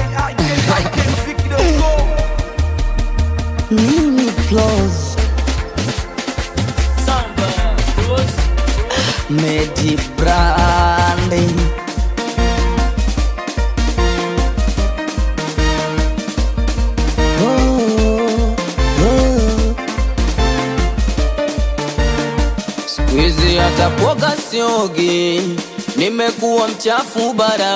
Nini close Medi branding oh, oh. Squeezy hata kuoga siogi, nimekuwa mchafu bara,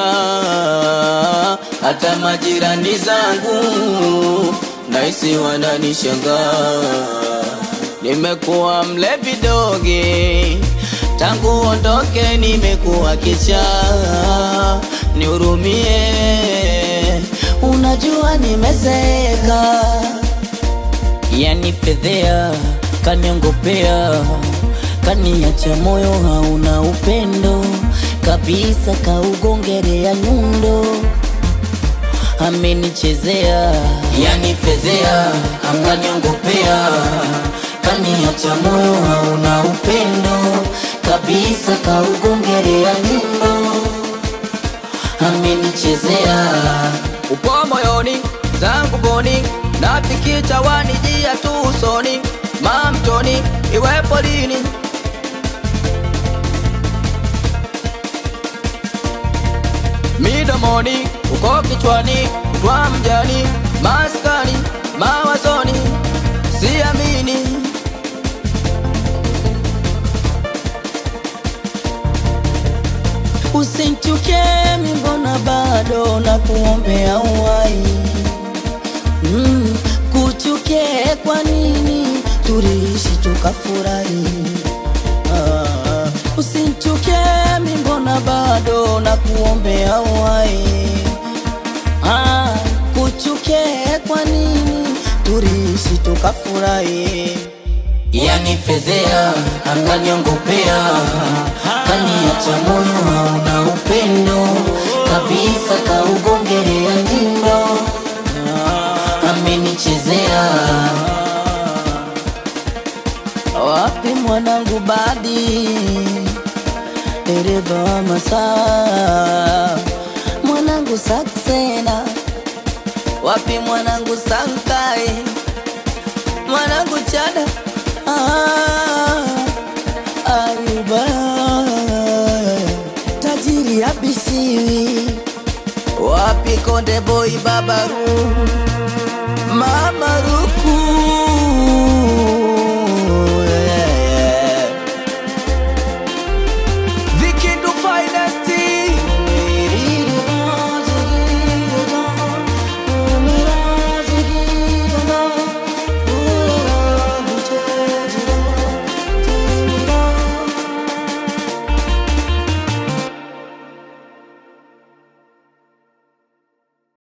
hata majirani zangu naisi wananishangaa, nimekuwa mlevi dogi, tangu ondoke nimekuwa kichaa, nihurumie, unajua nimezeeka yanifedhea, kaniongopea, kaniacha moyo hauna upendo kabisa, kaugongerea nyundo, amenichezea, yanifedhea, akaniongopea, kaniacha moyo hauna upendo kabisa, kaugongerea nyundo, amenichezea upo moyoni zangu boni nafikicha wanijia tu usoni mamtoni iwepo lini midomoni uko kichwani kwa mjani maskani mawazoni siamini Usinchuke mbona bado na kuombea uhai mm, kuchuke kwa nini tuliishi tukafurahi ah, usinchuke mbona bado na kuombea uhai ah, kuchuke kwa nini tuliishi tukafurahi yanifezea akaniongopea kaniacha moyo hauna upendo kabisa kaugongerea njindo amenichezea wapi mwanangu badi dereva wa masaa mwanangu saksena wapi mwanangu sankai mwanangu chada ah, aruba tajiri abisiwi wapi konde boy babaru mamaru